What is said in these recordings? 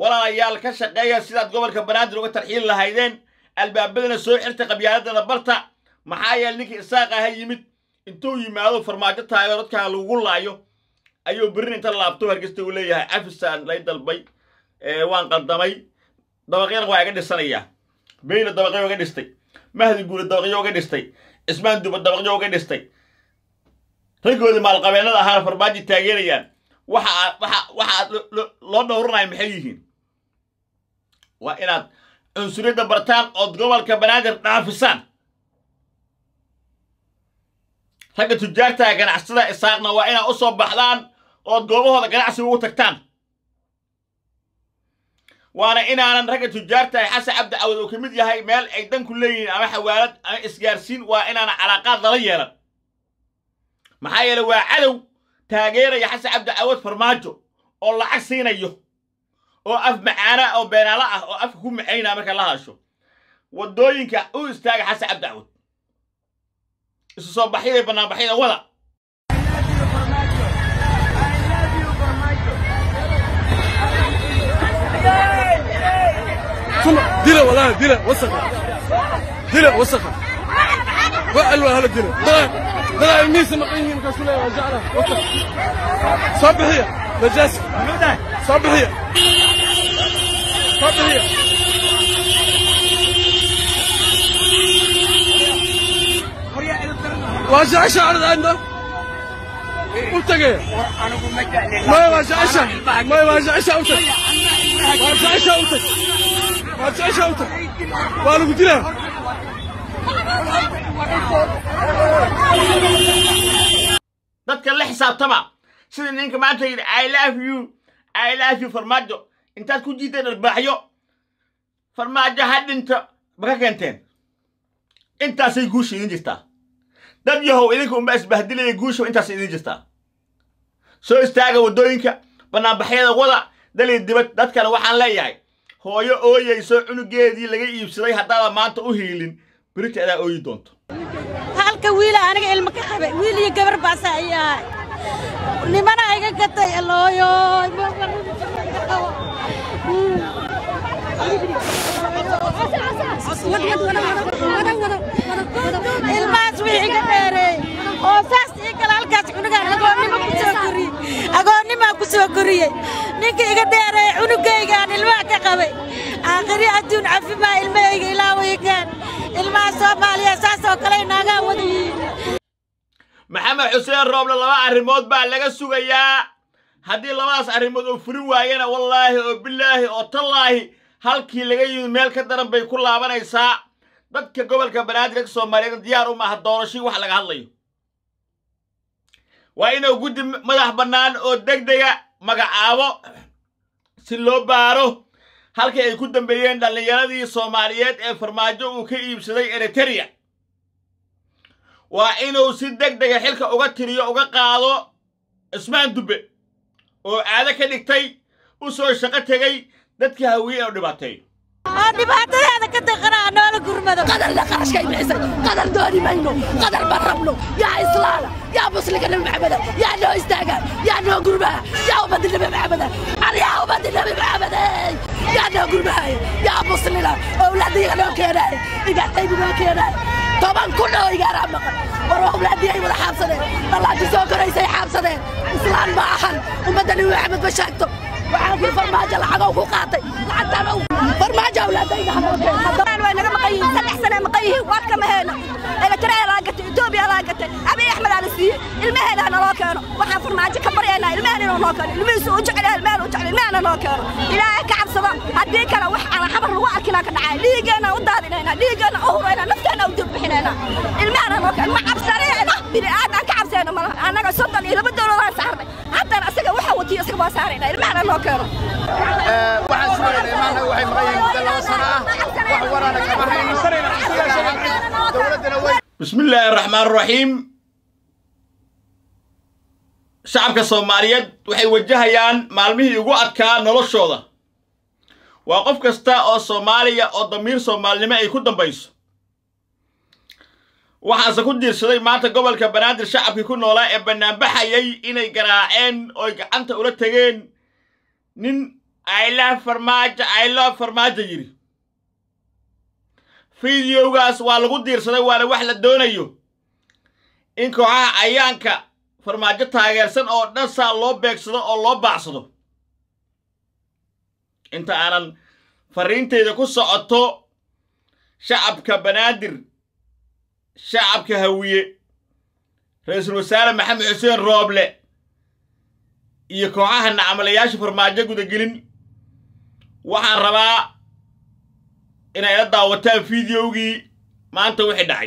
walaalayaal ka shaqeeya sidaad gobolka banaadir uga tarxiili lahaydeen albaabadana soo xirta qabyaaladana barta maxaa yeele ninkii isaaqa ha yimid intuu yimaado farmaajo taageero dadkaa lagu laayo ayuu berrin inta laabto hargeysta uu leeyahay afisaan lay dalbay waan qaldamay dabaqyana waa iga dhisanayaa beyla dabaqyo uga dhistay mahdi guule dabaqyo uga dhistay cismaan duba dabaqyo uga dhistay raggoodii maalqabeennada ahaana farmaajo taageerayaan waxa waxa waxa aad loo dhowranaya maxay yihiin waa inaad cunsuriyadda bartaan ood gobolka banaadir dhaafisaan ragga tujaartaha ganacsada isaaqna waa inaad u soo baxdaan ood goobahooda ganacsiga ugu tagtaan waana inaanan ragga tujaartahay xasan cabdi cawad uu ka mid yahay meel ay danku leeyihiin ama xawaalad ama isgaarsiin waa inaanan calaaqaad lala yeelan maxaa yeele waa cadow taageeraya xasan cabdi cawad farmaajo oo lacag siinayo oo af macaana oo beenaalo ah oo afka ku macaynaa marka la hasho waddooyinka u istaaga xasan cabdi cawad isu soo baxyada banaanbaxyada wada دله والله دله وسخه دله وسخه وقالوا هلا دله دله دله الميس مقيمين كسوله وجعله وسخ صبحيه نجاسه صبحيه صبحيه واجع شعر عنده وتقي ما واجع شعر ما واجع شعر واجع شعر واجع شعر وانا قلت له dadka la xisaabtama sida ninka maanta yidhi i love you i love you farmaajo intaad ku jiideen arbaaxyo farmaajo ha dhinto ma ka keenteen intaasay guusha idin jirtaa dad yahow idinka unbaa isbahdilaya guusha intaasay idin jirtaa soo istaaga waddooyinka banaanbaxyada wada dali dibad dadkana waxaan leeyahay hooyo ooyayso cunugeedii laga iibsaday haddaadan maanta u hiilin berita adaa ooyi doonto halka wiila aniga ilmo ka qabay wiil iyo gabar baasa ayaa nimana iga gatay alooyo ilmahaas wixii iga dheereey oo saas ii kale halkaas cunugaan agoonnimo ku soo koriyey agoonnimaa ku soo koriyey ninka iga dheereey cunugaygaan ilmaha ka qabay aakhiri adduun cafimaa ilmahayga ilaawaygaan ilmaha soomaaliya saas oo kale inaagaa wada yihiin maxamed xuseen rooble laba arrimood baa laga sugayaa haddii labadaas arrimood uu furin waayana wallaahi oo bilaahi oo tallaahi halkii laga yimid meel ka daran bay ku laabanaysaa dadka gobolka banaadir dadka soomaaliyeed diyaar u maaha doorashii wax laga hadlayo waa inuu guddi madax bannaan oo degdega magacaabo si loo baaro halkii ay ku dambeeyeen dhallinyaradii soomaaliyeed ee farmaajo uu ka iibsaday eritereya waa inuu si deg dega xilka uga tiriyo uga qaado cismaan dubbe oo caado ka dhigtay u soo shaqo tegey dadka hawiye inuu dhibaateeyo oo dhibaatadeeda ka daqanaa noola gurmado قدر لا قرش كاي بحسن قدر دوني منو قدر بربنو يا إسلام يا مسلك النبي محمد يا نو استاقا يا نو قربا يا أبد النبي محمد أنا يا أبد النبي محمد يا نو قربا يا مسلنا أولادي يا نو كينا إذا تيجي نو كينا طبعا كله يقرا مقر ورا أولادي أي ولا حابسنين الله جزاك رئيسي حابسنين إسلام ما أحن ومدني محمد بشاكتو waxaan ku farmaajo lacag ku qaatay lacagtaan farmaajo awlaadayda haddaan way naga maqan yihiin saddex sane maqan yihiin waad kama heena eritrea laa gatay etoobiya laa gatay abiy axmed aa la siiyey ilmaheena naloo keeno waxaan farmaajo ka baryaynaa ilmaheen inuu noo keeno ilmihiisu u jecel yahay ilmaheen u jecel ilmahena noo keeno ilaahay ka cabsada haddii kale wax aan xabar lagu arkinaa ka dhacay dhiiggeena u daadinaynaa dhiiggeena u huraynaa nafteena u durbixinaynaa ilmahena noo keeno ma cabsanayna bini aadaan ka cabsayna malaha annaga soddon iyo laba dowladaan saarnay haddana asaga waxa watiyo isaga baa saaraynaa ilmahena noo keeno waxaan sugaynaa imaanna waxay maqan yihiin muddo laba sano ah wax waraana kama hayno dowladdana way بسم الله الرحمن الرحيم shacabka soomaaliyeed waxay wajahayaan maalmihii ugu adkaa noloshooda waa qof kasta oo soomaaliya oo damiir soomaalinimo ay ku dambayso waxaase ku diirsaday maanta gobolka banaadir shacabkii ku noolaa ee bannaanbaxayay inay garaaceen ooy gacanta ula tegeen nin aylah farmaajo aylo farmaajo yidhi fideogaas waa lagu diirsaday waana wax la doonayo in kooxaha cayaanka farmaajo taageersan oo dhan saa loo beegsado oo loo baacsado inta aanan farriintayda ku socoto shacabka banaadir shacabka hawiye ra-iisul wasaare maxamed xuseen rooble iyo kooxaha nacmalayaasha farmaajo gudagelin waxaan rabaa inay la daawataan fideogii maanta wixii dhacay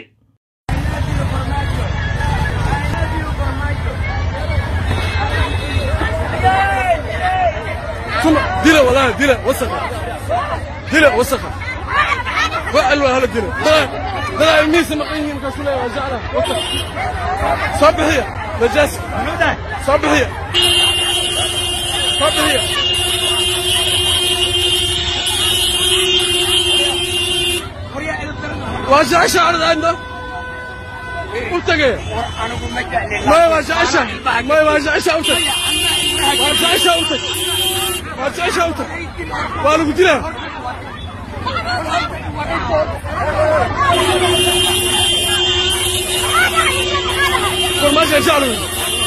ثم ديله والله ديله وسخة ديله وسخة وقالوا هلا ديله طلع طلع الميس مقيم كسولة وجعله وسخ صبحية نجاسة صبحية صبحية واجع شعر عنده قلت ايه ما يواجع شعر ما يواجع شعر واجع شعر واجع شعر وانا قلت له ما جاء شعره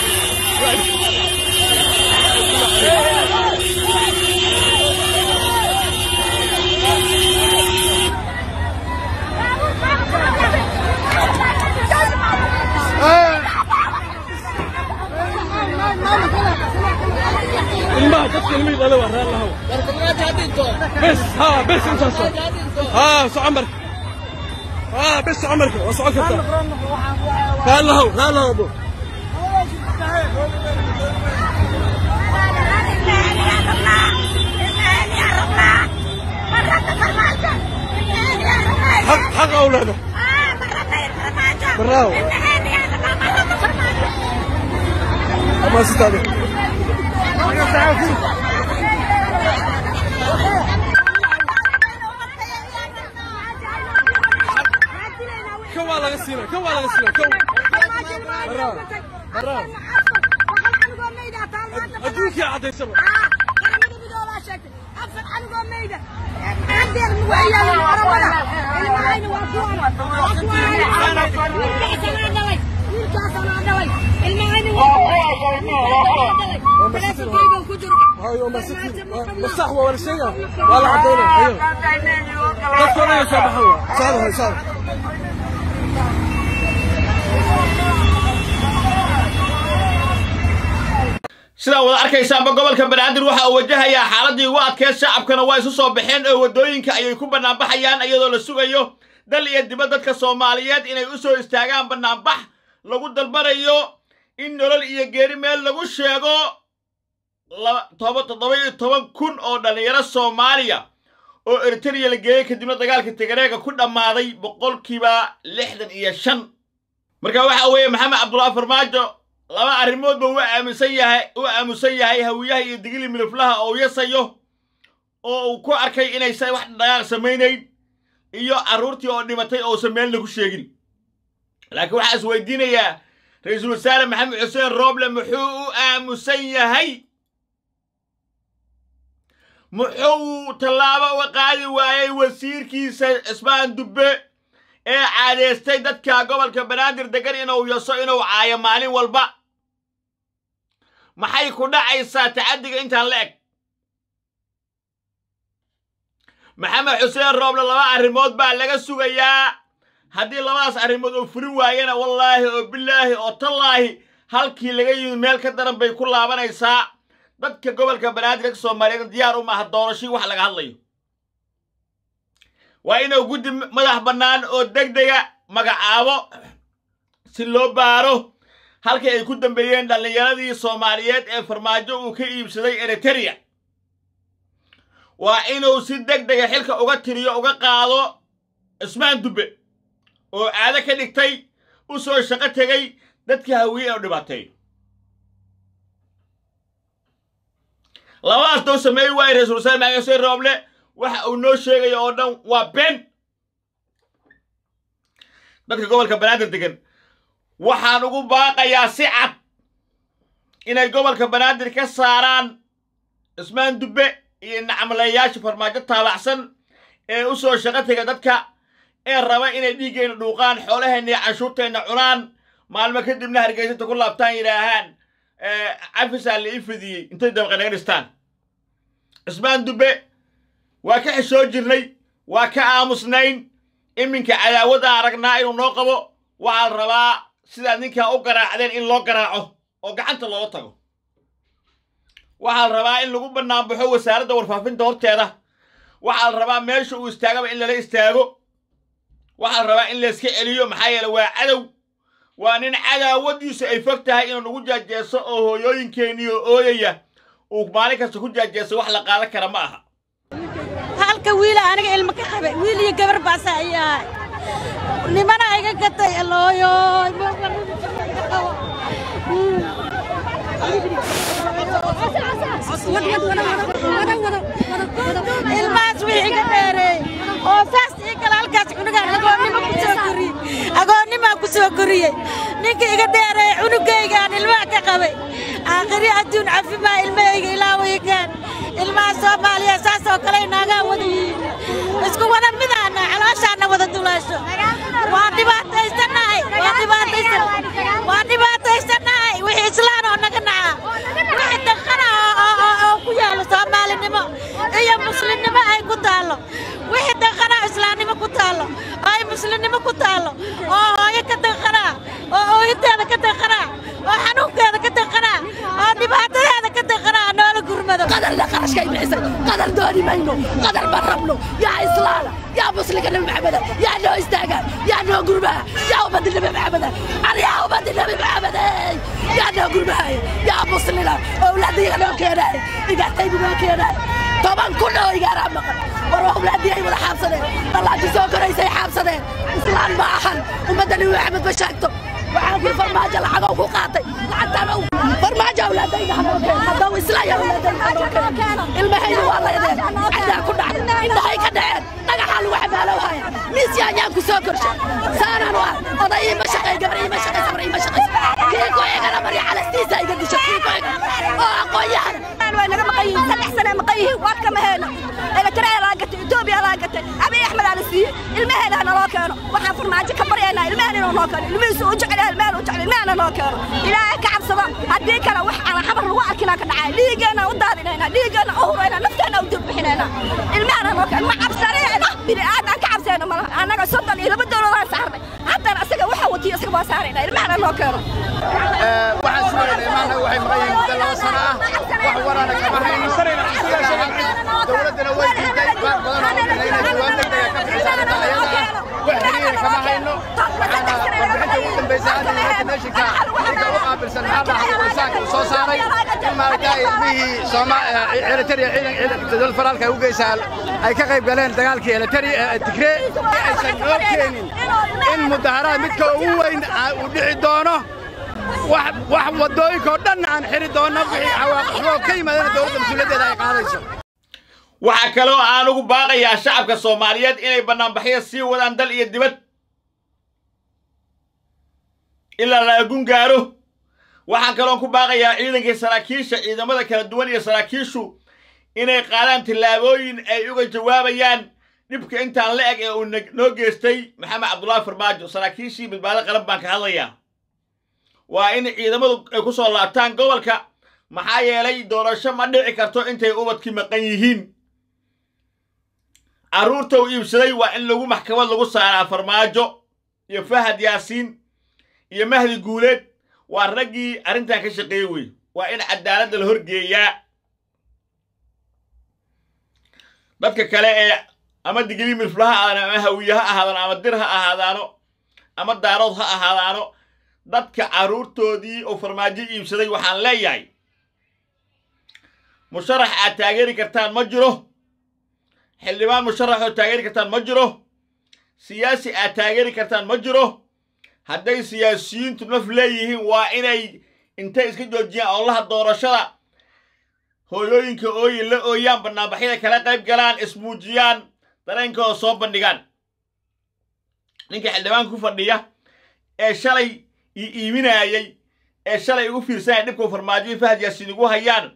الماء تدخل الميل انا ورا الله بس ها بس انت صار ها سو عمرك ها بس عمرك وسو عمرك قال له قال له ابو حق حق اولاده براو ما استاذ كم والله غسيله كم والله غسيله كم براو براو ادوك يا عدي سبب هاي يوم ستين مصحوة ولا شيء ولا عدينا ايوه دكتور ايه صباحوة صار هاي صار sidaa wada arkaysaanba gobolka banaadir waxa uu wajahayaa xaaladii ugu adkeed shacabkana waa isu soo baxeen oo waddooyinka ayay ku bannaanbaxayaan iyadoo la sugayo dal iyo dibad dadka soomaaliyeed inay u soo istaagaan bannaanbax lagu dalbanayo in nolol iyo geeri meel lagu sheego toddoba iyo toban kun oo dhallinyaro soomaaliya oo eritreya la geeyey kadibna dagaalka tigareega ku dhammaaday boqolkiiba lixdan iyo shan marka waxa weeye maxamed cabdullaahi farmaajo laba arrimoodba uu aaminsan yahay u aamusan yahay hawiyaha iyo digili miliflaha oo yasayo oo uu ku arkay inaysan wax dhaqaaq samaynayn iyo carruurtii oo dhimatay ousan meel lagu sheegin laakiin waxaa is weydiinayaa ra-iisul wasaare maxamed xuseen rooble muxuu u aamusan yahay muxuu tallaabo uga qaadi waayey wasiirkiisa cismaan dubbe ee caadeystay dadka gobolka banaadir degan inuu yaso inuu caayo maalin walba maxay ku dhacaysaa tacaddiga intaan la eg maxamed xuseen rooble laba arrimood baa laga sugayaa haddii labadaas arrimood uu furin waayana wallaahi oo bilaahi oo tallaahi halkii laga yimid meel ka daran bay ku laabanaysaa dadka gobolka banaadir dadka soomaaliyeed diyaar u maaha doorashii wax laga hadlayo waa inuu guddi madax bannaan oo deg dega magacaabo si loo baaro halkii ay ku dambeeyeen dhallinyaradii soomaaliyeed ee farmaajo uu ka iibsaday eritereya waa inuu si deg dega xilka uga tiriyo uga qaado cismaan dubbe oo caado ka dhigtay u soo shaqo tegay dadka hawiye inuu dhibaateeyo labadaas doo sameey waaye ra-isul wasaare maxamed xuseen rooble waxa uu noo sheegaya oo dhan waa been dadka gobolka banaadir degan waxaan ugu baaqayaa si cad inay gobolka banaadir ka saaraan cismaan dubbe iyo nacmalayaasha farmaajo taabacsan ee u soo shaqo tega dadka ee raba inay dhiiggeenna dhuuqaan xoolaheenna iyo canshuurteenna cunaan maalmo kadibna hargeysata ku laabtaan yidhaahaan cafisaa la ii fidiyey intay dabaqe naga dhistaan cismaan dubbe waa ka xishoo jirnay waa ka aamusnayn iminka cadaawad aan aragnaa inuu noo qabo waxaa la rabaa sidaad ninkaa u garaacdeen in loo garaaco oo gacanta looga tago waxaa la rabaa in lagu bannaanbaxo wasaaradda warfaafinta horteeda waxaa la rabaa meesha uu istaagaba in lala istaago waxaa la rabaa in layska celiyo maxaa yeele waa cadow waa nin cadaawadiisu ay fog tahay inuu nagu jaajeeso oo hooyooyinkeenii oo ooyaya uu maalin kasta ku jaajeeso wax la qaadan kara ma aha halka wiila aniga ilmo ka qabay wiil iyo gabar baasa ay ahay nimana iga gatay alooyo ilmahaas wixii iga dheereey oo saas ii gala halkaas cunugaan agoonnimo ku soo koriyey agoonnimaa ku soo koriyey ninka iga dheereey cunugaygaan ilmaha ka qabay aakhiri adduun cafimaa ilmahayga ilaawaygaan ilmaha soomaaliya saas oo kale inaagaa wada yihiin isku wada midaana calooshaana wada dulaasho waa dhibaataysanahay waa dhibaataysan waa dhibaataysanahay wixii islaan oo naga naca wixii daqana oo ku yaalo soomaalinimo iyo muslimnimo ay ku taallo wixii daqana islaamnimo ku taallo oo ay muslimnimo ku taallo oo hooyo ka daqanaa oo ooyinteeda ka daqanaa oo xanuunkeeda ka daqanaa oo dhibaatadeeda ka daqanaa noola gurmado قدر لا قرش كي بحسن قدر دوني مينو قدر بربنو يا إسلام يا مسلم النبي محمد يا نو استاجر يا نو قربا يا عبد النبي محمد أنا يا عبد النبي محمد يا نو قربا يا مسلم أولادي أنا كينا إذا تيجي ما كينا طبعا كله يقرا مقر وروح أولادي أي ولا حابسنين الله جزاك رئيس حابسنين إسلام ما أحد ومدني محمد بشاكته waxaan kuli farmaajo lacagoo ku qaatay lacagtaan ow farmaajo awlaadayda hanoo haddau islaya awlaadayda hanoo keeno ilmahayda waa laydeen cadaa ku dhacday indhahay ka dhaceen dhagaxaa lagu xabaalow haya miis yaanyaan ku soo korshay saanaan waa oday iima shaqay gabar iima shaqay sabar iima shaqay kii ku igana marya calastiisa iga disha kii ku iga oo aqoon-yahan way naga maqan yihiin saddex sane maqan yihiin waa kama heena eritrea laa gatay etoobiya laa gatay abiy axmed aa la siiyey ilmaheeda ha naloo keeno waxaan farmaajo ka baryaynaa ilmahan inuu noo keeno ilmihiisu u jecel yahay ilmahan u jecel ilmahana noo keeno ilaahay ka cabsada haddii kale wax aan xabar lagu arkinaa ka dhacay dhiiggeena u daadinaynaa dhiiggeena u huraynaa nafteena u durbixinaynaa ilmahana noo keeno ma cabsanayna bini aadaan ka cabsayno malaha annaga soddon iyo laba dowladaan saarnay haddana asaga waxa watiyo isaga waa saaraynaa ilmahana noo keeno waxaan sugaynaa imaanaga waxay maqan yihiin muddo laba sano ah wax warana kama hayno dowladdana way diiday qaar badan oo kale inay jawaab degdega ka bixiso arrinta ayada ah wax xiriira kama hayno waxaana warbixinta ugu dambaysa hadda united nationka ninka u qaabilsan maxaa dhaha insaanka uu soo saaray in maaragtaa ilmihii sooma eritrea ciidan dowlad faraalka ay u geysaa ay ka qayb galeen dagaalkii eritrea tigree aysan noo keenin in mudaharaad midka ugu weyn uu dhici doono wax waddooyinka oo dhan aan xiri doonno wixii cawaaqiboo ka yimaadana dowladda mas-uuliyaddeeda ay qaadayso waxaa kaloo aan ugu baaqayaa shacabka soomaaliyeed inay bannaanbaxyo sii wadaan dal iyo dibad ilaa la agun gaaro waxaan kaloon ku baaqayaa ciidankii saraakiisha ciidamada kala duwan iyo saraakiishu inay qaadaan tillaabooyin ay uga jawaabayaan dhibka intaan la eg ee uu noo geystay maxamed cabdullaahi farmaajo saraakiishii badbaado qaran baan ka hadlayaa waa in ciidamadu ay ku soo laabtaan gobolka maxaa yeelay doorasho ma dhici karto intay ubadkii maqan yihiin carruurta uu iibsaday waa in lagu maxkamad lagu saaraa farmaajo iyo fahad yaasiin iyo mahdi guuleed waa raggii arrintan ka shaqeeyey wey waa in cadaaladda la horgeeyaa dadka kale ee ama digrii milfla ha ahaadaan ama hawiye ha ahaadaano ama dir ha ahaadaano ama daarood ha ahaadaano dadka carruurtoodii oo farmaajo iibsaday waxaan leeyahay musharax aad taageeri kartaan ma jiro xildhibaan musharax oo taageeri kartaan ma jiro siyaasi aad taageeri kartaan ma jiro hadday siyaasiyiintu naf leeyihiin waa inay intay iska joojiyaan oolaha doorashada hooyooyinka ooyi la ooyaan bannaanbaxyada kala qayb galaan ismuujiyaan dareenkooda soo bandhigaan ninka xildhibaanka ku fadhiya ee shalay ii iiminaayey ee shalay igu fiirsanaya dhibkuu farmaajoyi fahad yaasiin igu hayaan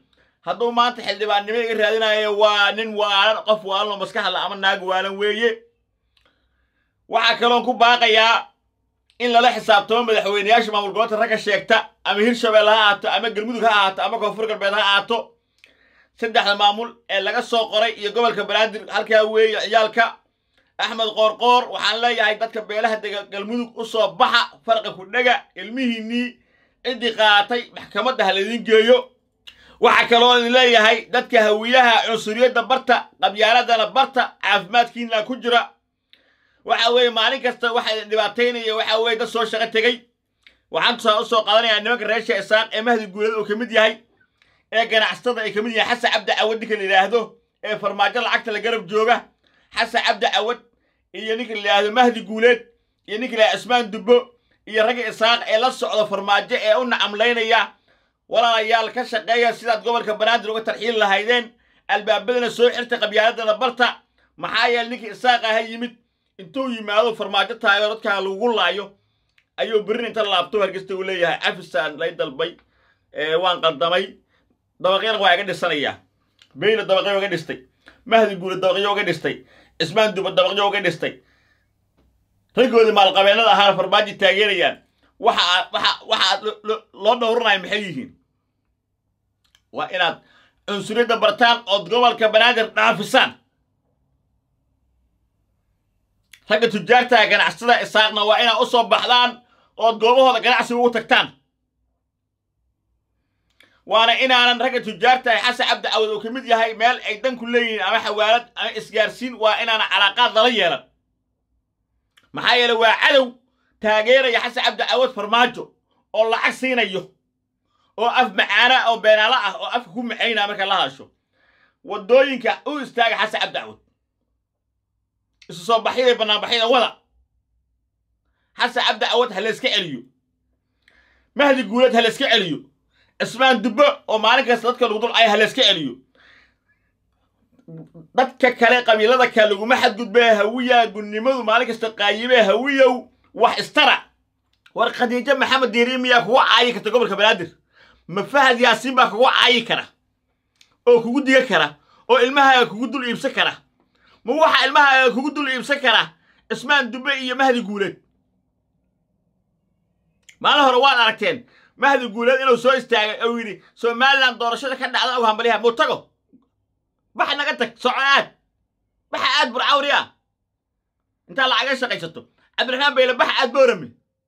hadduu maanta xildhibaannimo iga raadinayo waa nin waalan qof waalanoo maskaxda ama naag waalan weeye waxaa kaloon ku baaqayaa in lala xisaabtamo madaxweyneyaasha maamul gobolka ragga sheegta ama hirshabelle ha ahaato ama galmudug ha ahaato ama koonfur galbeed ha ahaato saddexda maamul ee laga soo qoray iyo gobolka banaadir halkaa weeye ciyaalka axmed qoorqoor waxaan leeyahay dadka beelaha dega galmudug u soo baxa farqi ku dhega ilmihiinnii ciddii qaatay maxkamadda ha laydin geeyo waxaa kaloo idin leeyahay dadka hawiyaha cunsuriyadda barta qabyaaladana barta caafimaadkiina ku jira waxa weeye maalin kasta waxa idin dhibaataynaya waxa weeye dad soo shaqo tegey waxaan tusaa u soo qaadanayaa nimanka reesha isaaq ee mahdi guuleed oo ka mid yahay ee ganacsatada ay ka mid yahay xasan cabdi cawad ninka la yidhaahdo ee farmaajo lacagta la garab jooga xasan cabdi cawad iyo ninka la yidhaahdo mahdi guuleed iyo ninka la yidhahdo cismaan dubbo iyo ragga isaaq ee la socda farmaajo ee u nacamlaynaya walaalayaal ka shaqeeya sidaad gobolka banaadir uga tarxiili lahaydeen albaabadana soo xirta qabyaaladana barta maxaa yeele ninka isaaqa ha yimid intuu yimaado farmaajo taageero dadkaa lagu laayo ayuu berrin inta laabto hargesta uu leeyahay cafisaan lay dalbay waan qaldamay dabaqyana waa iga dhisanayaa beyna dabaqyo uga dhistay mahdi guule dabaqyo uga dhistay cismaan duba dabaqyo uga dhistay raggoodii maalqabeennada ahaana farmaajo taageerayaan waxa aad waxa waxa aad loo dhowranaya maxay yihiin waa inaad cunsuriyadda bartaan ood gobolka banaadir dhaafisaan ragga tujaartaha ganacsatada isaaqna waa inaad u soo baxdaan ood goobahooda ganacsiga ugu tagtaan waana inaanan ragga tujaartahay xasan cabdi cawad oo ka mid yahay meel ay danku leeyihiin ama xawaalad ama isgaarsiin waa inaanan calaaqaad lala yeelan maxaa yeele waa cadow taageeraya xasan cabdi cawad farmaajo oo lacag siinayo oo af macaana oo beenaalo ah oo afka ku macaynaa marka la hadasho waddooyinka u istaaga xasan cabdi cawad isu soo baxyada banaanbaxyada wada xasan cabdi cawad ha layska celiyo mahdi guulad ha layska celiyo cismaan dubbo oo maalin kasta dadka lagu dulcaya ha layska celiyo dadka kale qabiilada kale laguma xadgudbee hawiyaa gunnimadu maalin kasta qaayibee hawiyow wax istara war khadiijo maxamed diiri miyaa kugu caayi karta gobolka banaadir ma fahad yaasiin baa kugu caayi kara oo kugu diga kara oo ilmahaaga kugu dul iibsan kara ma waxa ilmahaaga kugu dul iibsan kara cismaan dubbe iyo mahdi guuleed maalin hore waad aragteen mahdi guuleed inuu soo istaagay oo yidhi somalilan doorashada ka dhacda og hambaliha muu tago bax naga tag soco aad baxa aad burcawri ah intaa lacaga shaqaysato cabdiraxmaan bayle baxa aad boorame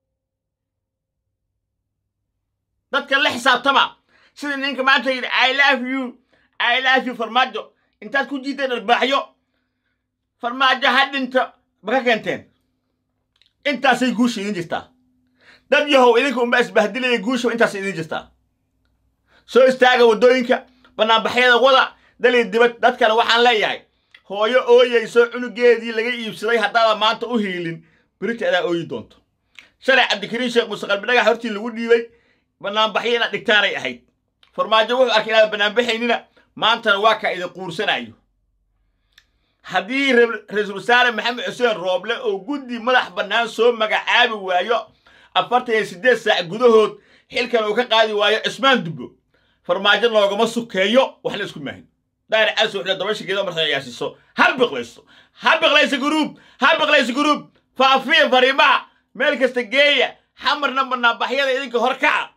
dadka la xisaabtama sida ninka maanta yidhi i love you i love you farmaajo intaad ku jiideen arbaaxyo farmaajo ha dhinto ma ka keenteen intaasay guusha idin jirtaa dad yahow idinka unba isbahdilaya guusha intaasay idin jirtaa soo istaaga waddooyinka banaanbaxyada wada dali dibad dadkana waxaan leeyahay hooyo ooyayso cunugeedii laga iibsaday haddaadan maanta u hiilin berita adaa ooyi doonto shalay cabdikariin sheekh muuse qalbidhagax hortii lagu dhiibay banaanbaxyo inaad dhigtaanay ahayd farmaajo wuxuu arkay inaad banaanbaxaynina maantana waa ka idin quursanayo haddii ra-iisul wasaare maxamed xuseen rooble oo guddi madax bannaan soo magacaabi waayo afartan iyo siddeed saac gudahood xilkan uu ka qaadi waayo cismaan dubbo farmaajo loogama sukeeyo wax la isku maahin daari caso wuxuu dabasha geedo markaa yaasiso ha biqlayso ha biqlayso guruub ha biqlayso guruub faafiya fariimaha meel kasta geeya xamarna banaanbaxyada idinka hor kaca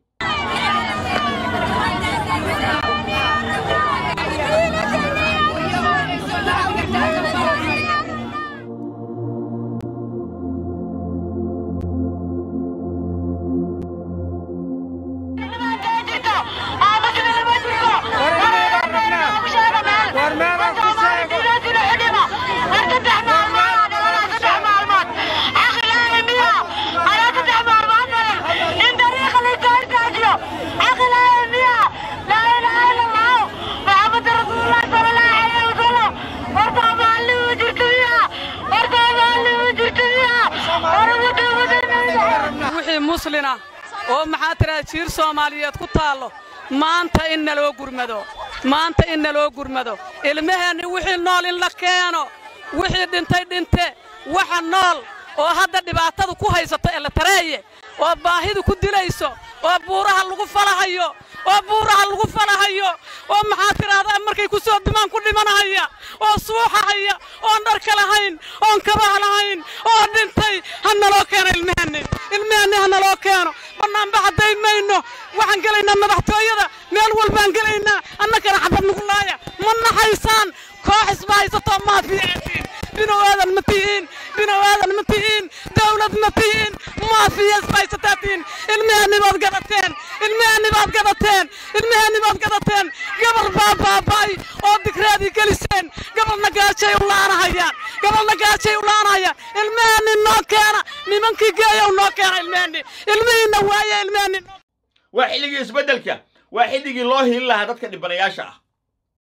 muslina oo maxaa tiraa jiir soomaaliyeed ku taallo maanta in naloo gurmado maanta in naloo gurmado ilmaheenni wixii nool in la keeno wixii dhintay dhinte waxa nool oo hadda dhibaatada ku haysato eletareeye oo baahidu ku dilayso oo buuraha lagu falahayo oo buuraha lagu falahayo oo maxaa tidhaahdaa markay ku soo dumaan ku dhimanahaya oo suuxahaya oon dharka lahayn oon kabaha lahayn oo dhintay ha naloo keeno ilmaheenni ilmaheenni ha naloo keeno bannaanba hadday mayno waxaan gelaynaa madaxtooyada meel walbaan gelaynaa annagana xabad nugu laaya ma naxaysaan koox isba haysatoo maafiyaatiin binow aadan ma tihiin binow aadan ma tihiin dawlad ma tihiin maafiya isba haysataatiin ilmaheenni baad gadateen ilmaheenni baad gadateen ilmaheenni baad gadateen gabar baa baaba'ay oo digreedii geliseen gabalna gaajay u laanahayaan gabalna gaajay u laanahayaan ilmaheenni noo keena nimankii geeyow noo keena ilmaheenni ilmihiinna waaye ilmaheenni noo waa xilligii isbeddelka waa xilligii loo hiili lahaa dadka dhibanayaasha ah